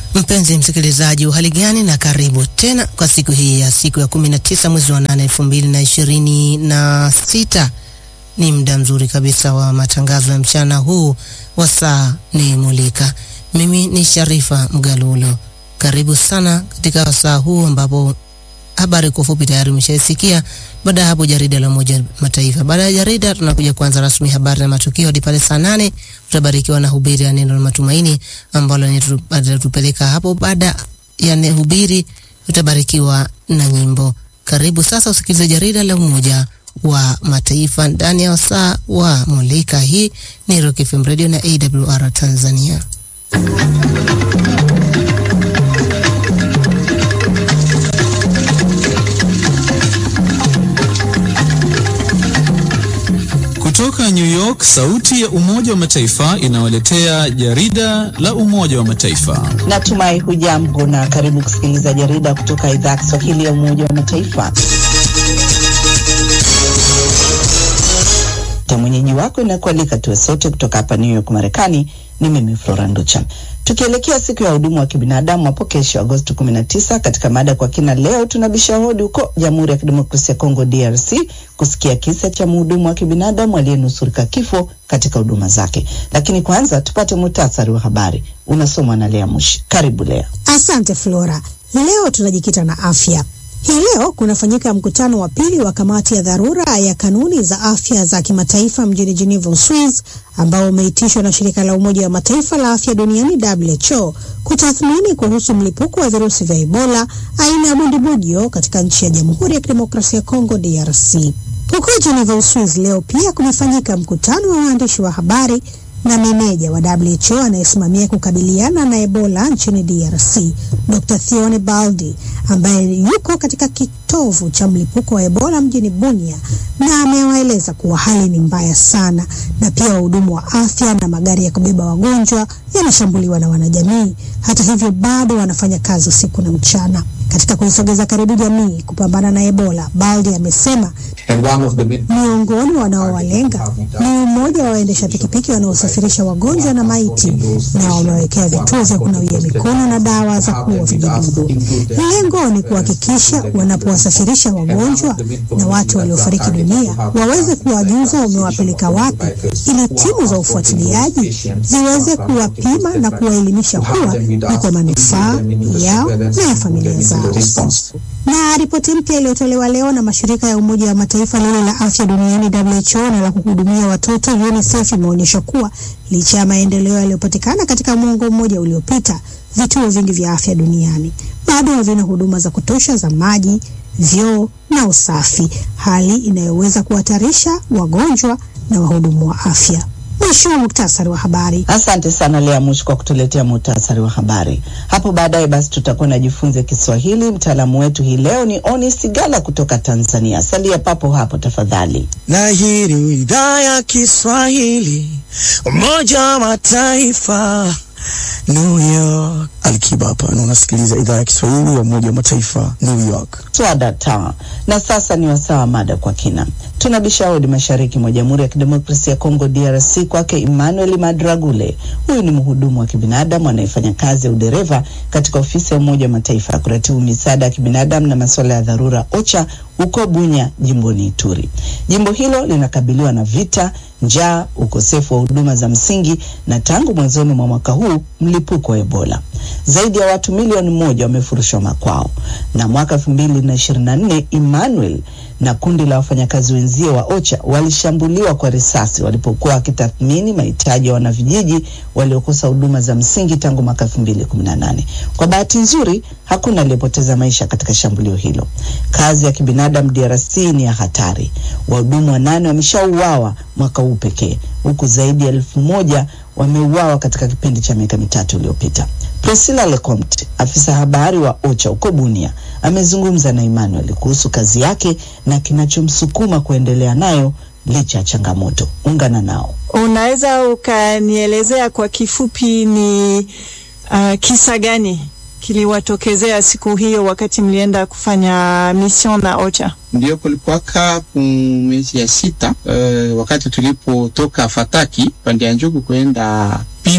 Mpenzi msikilizaji, uhali gani na karibu tena kwa siku hii ya siku ya 19 mwezi wa 8 2026. Ni muda mzuri kabisa wa matangazo ya mchana huu wa saa ni mulika. Mimi ni Sharifa Mgalulo. Karibu sana katika wasaa huu ambapo habari kwa ufupi tayari umeshaisikia. Baada ya hapo jarida la Umoja Mataifa. Baada ya jarida tunakuja kuanza rasmi habari na matukio hadi pale saa nane tutabarikiwa na hubiri ya neno la matumaini ambalo linatupeleka hapo. Baada ya hubiri tutabarikiwa na nyimbo. Karibu sasa usikilize jarida la Umoja wa Mataifa ndani ya wasaa wa Mulika. Hii ni Rock FM Radio na AWR Tanzania. Kutoka New York, sauti ya Umoja wa Mataifa inawaletea jarida la Umoja wa Mataifa. Natumai hujambo na karibu kusikiliza jarida kutoka idhaa ya Kiswahili ya Umoja wa Mataifa. ta mwenyeji wako inakualika tuwe sote kutoka hapa New York Marekani. Ni mimi Flora Nducha, tukielekea siku ya hudumu wa kibinadamu hapo kesho Agosti 19. Katika mada kwa kina leo tunabisha hodi huko Jamhuri ya Kidemokrasia ya Kongo DRC kusikia kisa cha mhudumu wa kibinadamu aliyenusurika kifo katika huduma zake, lakini kwanza tupate muhtasari wa habari unasomwa na Lea Mushi. Karibu Lea. Asante Flora. Leo tunajikita na afya. Hii leo kunafanyika mkutano wa pili wa kamati ya dharura ya kanuni za afya za kimataifa mjini Geneva, Uswiz, ambao umeitishwa na shirika la Umoja wa Mataifa la afya duniani WHO kutathmini kuhusu mlipuko wa virusi vya Ebola aina ya bundibudio katika nchi ya Jamhuri ya Kidemokrasia ya Kongo DRC. Huko Geneva, Uswiz, leo pia kumefanyika mkutano wa waandishi wa habari na meneja wa WHO anayesimamia kukabiliana na Ebola nchini DRC, Dr. Thione Baldi ambaye yuko katika kitovu cha mlipuko wa Ebola mjini Bunia, na amewaeleza kuwa hali ni mbaya sana, na pia wahudumu wa afya na magari ya kubeba wagonjwa yanashambuliwa na wanajamii. Hata hivyo, bado wanafanya kazi usiku na mchana katika kuisogeza karibu jamii kupambana na Ebola. Baldi amesema miongoni wanaowalenga ni mmoja wa waendesha pikipiki wanaosafirisha wagonjwa na maiti, na wamewekea vituo vya kunawia mikono na dawa za kuua vijidudu. Lengo ni kuhakikisha wanapowasafirisha wagonjwa na watu waliofariki dunia waweze kuwajuza wamewapeleka wapi, ili timu za ufuatiliaji ziweze kuwapima na kuwaelimisha kuwa ni kwa manufaa yao na ya familia zao. Na ripoti mpya iliyotolewa leo na mashirika ya Umoja wa Mataifa lile la afya duniani WHO na la kuhudumia watoto UNICEF imeonyesha kuwa licha ya maendeleo yaliyopatikana katika mwongo mmoja uliopita, vituo vingi vya afya duniani bado havina huduma za kutosha za maji, vyoo na usafi, hali inayoweza kuhatarisha wagonjwa na wahudumu wa afya. Mwisho wa muktasari wa habari. Asante sana Lea Mushi kwa kutuletea muhtasari wa habari. Hapo baadaye basi tutakuwa najifunza Kiswahili. Mtaalamu wetu hii leo ni Oni Sigala kutoka Tanzania. Salia papo hapo tafadhali. Na hii ni idhaa ya Kiswahili Umoja wa Mataifa New York. Alikiba hapa na unasikiliza idhaa ya Kiswahili ya Umoja wa Mataifa New York. Swada ta na sasa ni wasaa wa mada kwa kina. Tunabisha hodi mashariki mwa Jamhuri ya Kidemokrasia ya Kongo DRC, kwake Emmanuel Madragule. Huyu ni mhudumu wa kibinadamu anayefanya kazi ya udereva katika ofisi ya Umoja wa Mataifa ya kuratibu misaada ya kibinadamu na masuala ya dharura OCHA huko Bunya, jimboni Ituri. Jimbo hilo linakabiliwa na vita, njaa, ukosefu wa huduma za msingi na tangu mwanzoni mwa mwaka huu mlipuko wa Ebola. Zaidi ya watu milioni moja wamefurushwa makwao, na mwaka elfu mbili na ishirini na nne Emmanuel na kundi la wafanyakazi wenzie wa OCHA walishambuliwa kwa risasi walipokuwa wakitathmini mahitaji ya wanavijiji waliokosa huduma za msingi tangu mwaka 2018. Kwa bahati nzuri, hakuna aliyepoteza maisha katika shambulio hilo. Kazi ya kibinadamu DRC ni ya hatari. Wahudumu wanane wameshauawa mwaka huu pekee, huku zaidi ya elfu moja wameuawa katika kipindi cha miaka mitatu iliyopita. Priscilla Lecomte, afisa habari wa OCHA huko Bunia, amezungumza na Emmanuel kuhusu kazi yake na kinachomsukuma kuendelea nayo licha ya changamoto. Ungana nao. Unaweza ukanielezea kwa kifupi ni uh, kisa gani kiliwatokezea siku hiyo wakati mlienda kufanya mission na OCHA? Ndio kulikuwaka mwezi ya sita uh, wakati tulipotoka Fataki pande ya Njugu kwenda Pimbo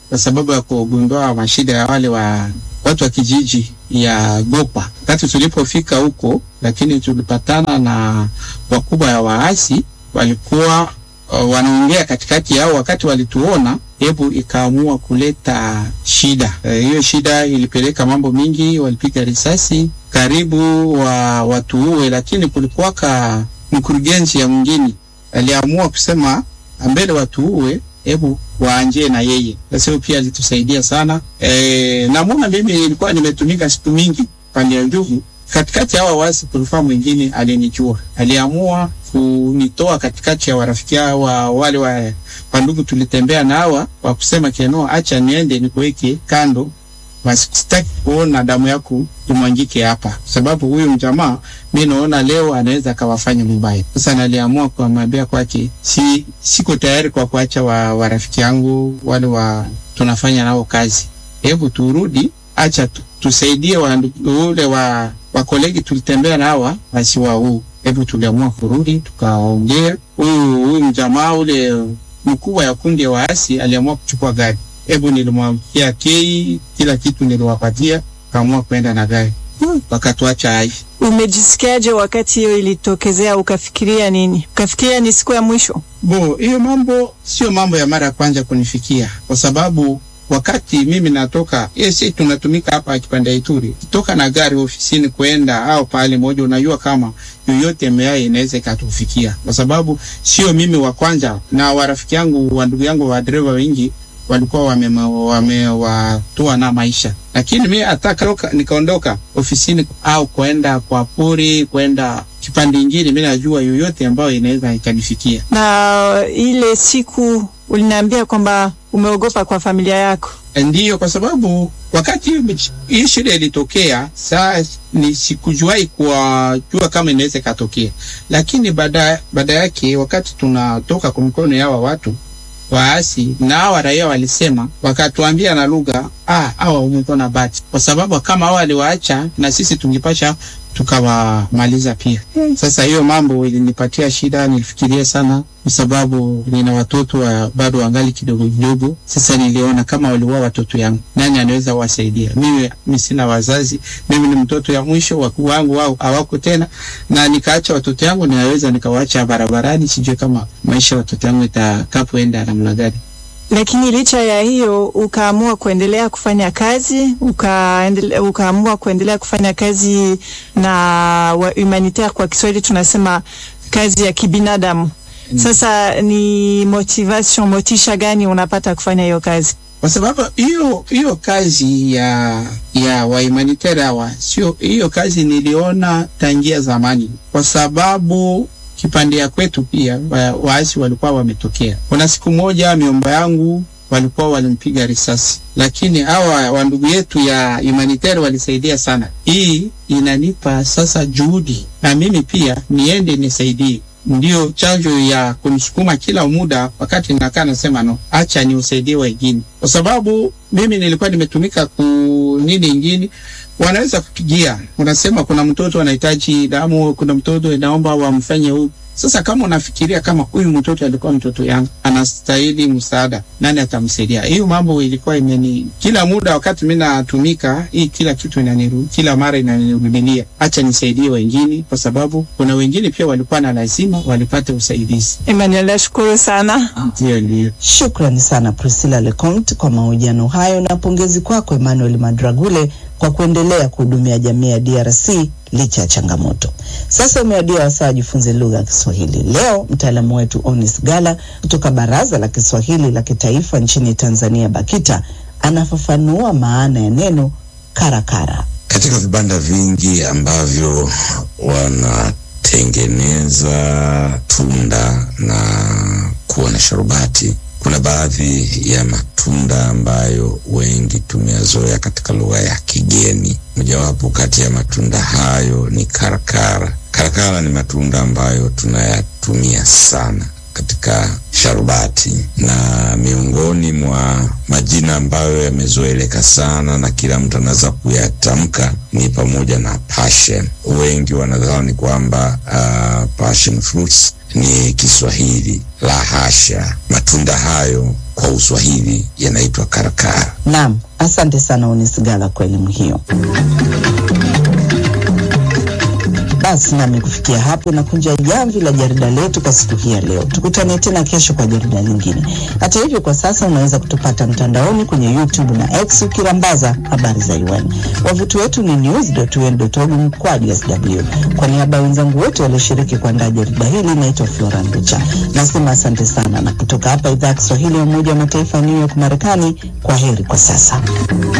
kwa sababu ya kugundua mashida ya wale wa watu wa kijiji ya Gopa. Wakati tulipofika huko, lakini tulipatana na wakubwa ya waasi walikuwa uh, wanaongea katikati yao. Wakati walituona, hebu ikaamua kuleta shida hiyo. Uh, shida ilipeleka mambo mingi, walipiga risasi karibu wa watuue, lakini kulikuwaka mkurugenzi ya mwingine aliamua kusema mbele watuue, hebu waanje na yeye. Sasa hiyo pia alitusaidia sana. E, namuna mimi nilikuwa nimetumika siku mingi pande ya Njugu. Katikati ya hawa wasi kulikuwa mwingine alinijua, aliamua kunitoa katikati ya warafiki wa wale wa wandugu tulitembea na hawa wa kusema keno, acha niende nikuweke kando, basi sitaki kuona damu yako imwangike hapa, sababu huyu mjamaa mi naona leo anaweza akawafanya mbaya. Sasa naliamua kumwambia kwake, si siko tayari kwa kuacha wa, wa rafiki yangu wale wa tunafanya nao kazi, hebu turudi, acha tu, tusaidie ule wa wa kolegi tulitembea na hawa basi wa huu, hebu tuliamua kurudi, tukaongea. Huyu huyu mjamaa ule mkubwa ya kundi ya waasi aliamua kuchukua gari, hebu nilimwambia kei, kila kitu niliwapatia, kaamua kwenda na gari wakatuacha hai. Umejisikiaje wakati hiyo ilitokezea? Ukafikiria nini? Ukafikiria ni siku ya mwisho? Bo, hiyo mambo sio mambo ya mara ya kwanza kunifikia, kwa sababu wakati mimi natoka si tunatumika hapa kipande Ituri, kutoka na gari ofisini kwenda au pale moja, unajua kama yoyote mea inaweza ikatufikia, kwa sababu sio mimi wa kwanza, na warafiki yangu wa ndugu yangu wa dereva wengi walikuwa wamewatoa wame na maisha, lakini mi hata nikaondoka ofisini au kwenda kwa pori kwenda kipande ingine, mi najua yoyote ambayo inaweza ikanifikia. Na ile siku uliniambia kwamba umeogopa kwa familia yako? Ndiyo, kwa sababu wakati hii shida ilitokea, saa ni sikujuai kuwajua kama inaweza ikatokea, lakini baada baada yake wakati tunatoka kwa mikono yawa watu waasi na hawa raia walisema, wakatuambia na lugha ah, hawa umekuwa na bahati, kwa sababu kama hawa waliwaacha na sisi tungepasha tukawamaliza pia. Sasa hiyo mambo ilinipatia shida, nilifikiria sana, kwa sababu nina watoto wa bado wangali kidogo kidogo. Sasa niliona kama waliua watoto yangu, nani anaweza wasaidia? Mimi mimi sina wazazi, mimi ni mtoto ya mwisho, wakuu wangu wao hawako tena, na nikaacha watoto yangu, ninaweza nikawaacha barabarani, sijui kama maisha ya watoto yangu itakapoenda namna gani. Lakini licha ya hiyo ukaamua kuendelea kufanya kazi ukaendele, ukaamua kuendelea kufanya kazi na wa humanitaire, kwa Kiswahili tunasema kazi ya kibinadamu. Sasa ni motivation, motisha gani unapata kufanya hiyo kazi? Kwa sababu hiyo hiyo kazi ya ya wa humanitaire hawa sio hiyo kazi niliona tangia zamani, kwa sababu kipande ya kwetu pia waasi walikuwa wametokea. Kuna siku moja miomba yangu walikuwa walimpiga risasi, lakini hawa wandugu yetu ya humanitarian walisaidia sana. Hii inanipa sasa juhudi na mimi pia niende nisaidie, ndio chanjo ya kunisukuma kila muda. Wakati nakaa nasema no, acha ni usaidie wengine, kwa sababu mimi nilikuwa nimetumika ku nini ingine wanaweza kupigia, unasema kuna mtoto anahitaji damu, kuna mtoto inaomba wamfanye huyu. Sasa kama unafikiria kama huyu mtoto alikuwa mtoto yangu, anastahili msaada, nani atamsaidia? Hiyo mambo ilikuwa imeni kila muda, wakati mimi natumika hii, kila kitu inaniru kila mara inanirudilia, acha nisaidie wengine, kwa sababu kuna wengine pia walikuwa na lazima walipate usaidizi. Emmanuel, nashukuru sana. Ndio, ndio. Shukrani sana Priscilla Leconte kwa mahojiano hayo na pongezi kwako Emmanuel Madragule kwa kuendelea kuhudumia jamii ya DRC licha ya changamoto. Sasa umewadia wasaa jifunze lugha ya Kiswahili. Leo mtaalamu wetu Onis Gala kutoka Baraza la Kiswahili la Kitaifa nchini Tanzania BAKITA anafafanua maana ya neno karakara. Katika vibanda vingi ambavyo wanatengeneza tunda na kuwa na sharubati kuna baadhi ya matunda ambayo wengi tumeyazoea katika lugha ya kigeni. Mojawapo kati ya matunda hayo ni karakara. Karakara ni matunda ambayo tunayatumia sana katika sharubati, na miongoni mwa majina ambayo yamezoeleka sana na kila mtu anaweza kuyatamka ni pamoja na passion. Wengi wanadhani kwamba uh, passion fruits ni Kiswahili. La hasha, matunda hayo kwa Uswahili yanaitwa karakara. Naam, asante sana Unisigala kwa elimu hiyo. Basi nami kufikia hapo na kunja jamvi la jarida letu kwa siku hii ya leo. Tukutane tena kesho kwa jarida lingine. Hata hivyo, kwa sasa unaweza kutupata mtandaoni kwenye YouTube na X ukirambaza habari za UN. Wavuti wetu ni news.un.org mkwaju sw. Kwa niaba ya wenzangu wote walioshiriki kuandaa jarida hili, naitwa Flora Nducha. Nasema asante sana, na kutoka hapa idhaa ya Kiswahili ya Umoja wa Mataifa New York, Marekani, kwa heri kwa sasa.